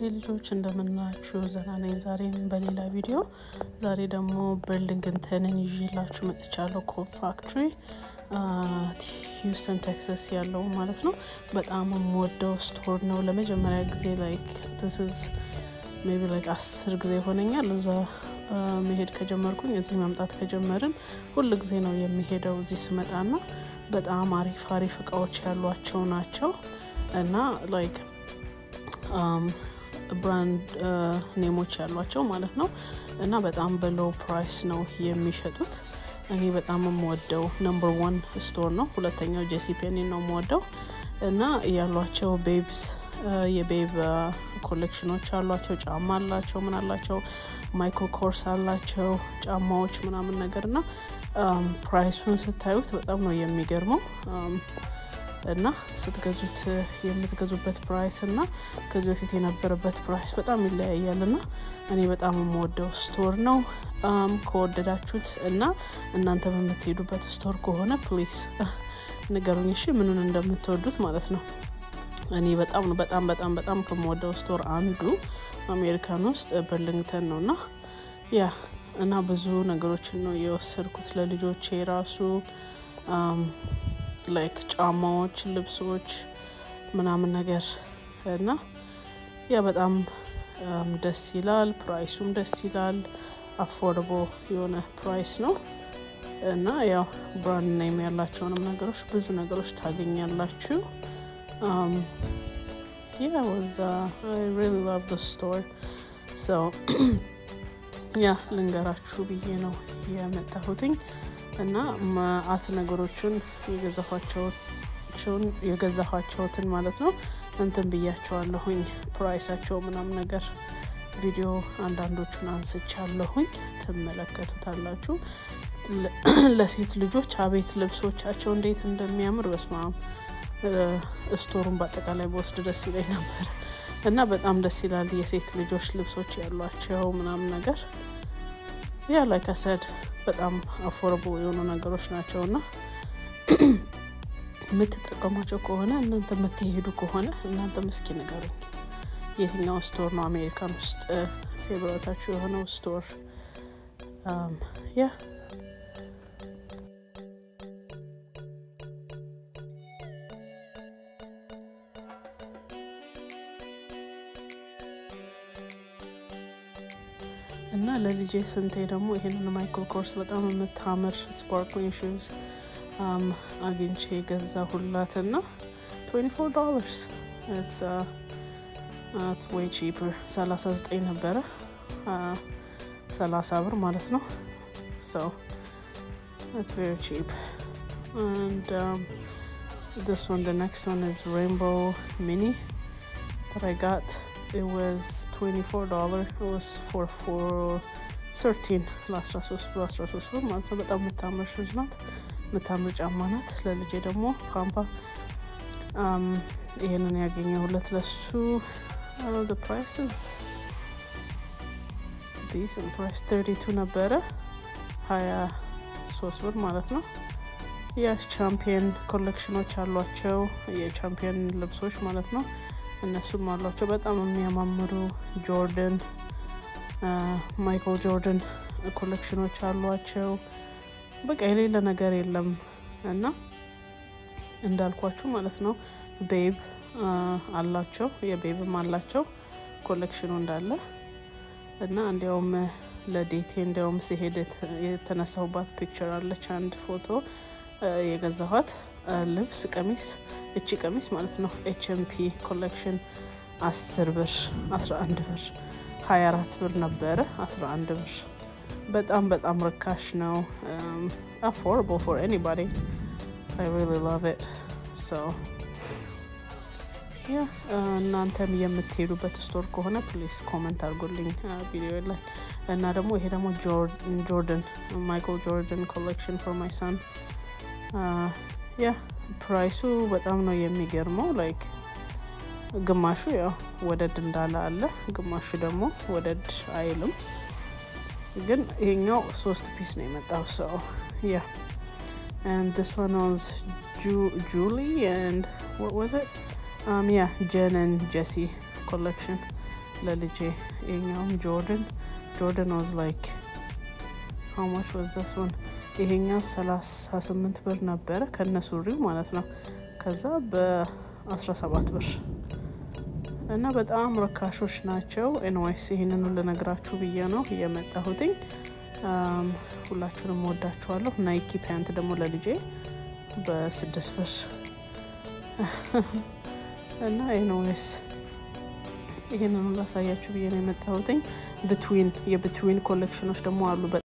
ልጆች እንደምናችሁ ዘና ነኝ። ዛሬም በሌላ ቪዲዮ ዛሬ ደግሞ በርሊንግተንን ይዤላችሁ መጥቻለሁ። ኮብ ፋክትሪ ሂውስተን ቴክሳስ ያለው ማለት ነው። በጣም የምወደው ስቶር ነው። ለመጀመሪያ ጊዜ ላይክ ትስዝ ሜቢ ላይክ አስር ጊዜ ይሆነኛል እዛ መሄድ ከጀመርኩኝ እዚህ መምጣት ከጀመርን ሁል ጊዜ ነው የሚሄደው እዚህ ስመጣና በጣም አሪፍ አሪፍ እቃዎች ያሏቸው ናቸው እና ላይክ ብራንድ ኔሞች ያሏቸው ማለት ነው እና በጣም በሎው ፕራይስ ነው የሚሸጡት። እኔ በጣም የምወደው ነምበር ዋን ስቶር ነው። ሁለተኛው ጄሲ ፔኒ ነው የምወደው እና ያሏቸው ቤብስ የቤብ ኮሌክሽኖች አሏቸው። ጫማ አላቸው፣ ምን አላቸው፣ ማይክሮ ኮርስ አላቸው፣ ጫማዎች ምናምን ነገር እና ፕራይሱን ስታዩት በጣም ነው የሚገርመው እና ስትገዙት የምትገዙበት ፕራይስ እና ከዚህ በፊት የነበረበት ፕራይስ በጣም ይለያያል እና እኔ በጣም የምወደው ስቶር ነው። ከወደዳችሁት እና እናንተ በምትሄዱበት ስቶር ከሆነ ፕሊዝ ንገሩኝ፣ እሺ ምኑን እንደምትወዱት ማለት ነው። እኔ በጣም በጣም በጣም በጣም ከምወደው ስቶር አንዱ አሜሪካን ውስጥ በርሊንግተን ነው እና ያ እና ብዙ ነገሮችን ነው የወሰድኩት ለልጆቼ ራሱ ላይክ ጫማዎች፣ ልብሶች ምናምን ነገር እና ያ በጣም ደስ ይላል። ፕራይሱም ደስ ይላል። አፎርደቦ የሆነ ፕራይስ ነው እና ያው ብራንድ ኔም ያላቸውንም ነገሮች ብዙ ነገሮች ታገኛላችሁ። ያ ወዛ ሪሊ ላቭ ዘ ስቶር ሰው ያ ልንገራችሁ ብዬ ነው የመጣሁትኝ እና ማአት ነገሮችን የገዛኋቸውትን ማለት ነው እንትን ብያቸዋለሁኝ ፕራይሳቸው ምናምን ነገር ቪዲዮ አንዳንዶቹን አንስቻለሁኝ ትመለከቱታላችሁ። ለሴት ልጆች አቤት ልብሶቻቸው እንዴት እንደሚያምር በስማም ስቶሩን በአጠቃላይ በወስድ ደስ ይለኝ ነበር እና በጣም ደስ ይላል። የሴት ልጆች ልብሶች ያሏቸው ምናምን ነገር ያ ላይ ከሰድ በጣም አፎርቦ የሆኑ ነገሮች ናቸው እና የምትጠቀሟቸው ከሆነ እናንተ የምትሄዱ ከሆነ እናንተ ምስኪ ንገሩኝ፣ የትኛው ስቶር ነው አሜሪካን ውስጥ ፌቨሬታችሁ የሆነው ስቶር? ያ እና ለልጄ ስንቴ ደግሞ ይሄንን ማይክሮ ኮርስ በጣም የምታምር ስፓርክሊንግ ሹዝ አግኝቼ ገዛ ሁላትና 24 ዶላርስ ወይ ቺፕር 39 ነበረ 30 ብር ማለት ነው። so it's very cheap and um, this one the next one is rainbow mini that I got it was $24 it was for for 13 ለ13 ብር 13 ብር ማለት ነው። በጣም የምታምር ሹዝ ናት። የምታምር ጫማ ናት። ለልጄ ደግሞ ፓምፓ ይህንን ያገኘሁለት ለሱ the price is decent price 32 ነበረ 23 ብር ማለት ነው። የቻምፒየን ኮሌክሽኖች አሏቸው የቻምፒየን ልብሶች ማለት ነው። እነሱም አሏቸው በጣም የሚያማምሩ ጆርደን ማይክል ጆርደን ኮሌክሽኖች አሏቸው። በቃ የሌለ ነገር የለም እና እንዳልኳችሁ ማለት ነው ቤብ አላቸው የቤብም አላቸው ኮሌክሽኑ እንዳለ እና እንዲያውም ለዴቴ እንዲያውም ሲሄድ የተነሳሁባት ፒክቸር አለች አንድ ፎቶ የገዛኋት ልብስ ቀሚስ እቺ ቀሚስ ማለት ነው ኤችኤምፒ ኮሌክሽን አስር ብር አስራ አንድ ብር ሀያ አራት ብር ነበረ አስራ አንድ ብር በጣም በጣም ርካሽ ነው። አፎርደብል ፎር ኤኒባዲ አይ ሪሊ ላቭ ኢት ሶ ያ እናንተም የምትሄዱበት ስቶር ከሆነ ፕሊዝ ኮመንት አድርጎልኝ ቪዲዮ ላይ እና ደግሞ ይሄ ደግሞ ጆርደን ማይክል ጆርደን ኮሌክሽን ፎር ማይ ሳን ያ ፕራይሱ በጣም ነው የሚገርመው። ላይክ ግማሹ ያው ወደድ እንዳለ አለ፣ ግማሹ ደግሞ ወደድ አይልም። ግን ይሄኛው ሶስት ፒስ ነው የመጣው ሰው ያ and this one was Ju- Julie and what was it um yeah Jen and Jesse collection ለልጄ ይሄኛውም ጆርደን ጆርደን ዋዝ ላይክ ሀው ማች ዋዝ ዳስ ዋን ይሄኛው 38 ብር ነበረ ከነ ሱሪው ማለት ነው። ከዛ በ17 ብር እና በጣም ረካሾች ናቸው። ኤንዋይስ ይህንኑ ልነግራችሁ ብዬ ነው የመጣሁትኝ። ሁላችሁንም ወዳችኋለሁ። ናይኪ ፓንት ደግሞ ለልጄ በስድስት ብር እና ኤንዌይስ ይህንኑ ላሳያችሁ ብዬ ነው የመጣሁትኝ። ብትዊን የብትዊን ኮሌክሽኖች ደግሞ አሉ።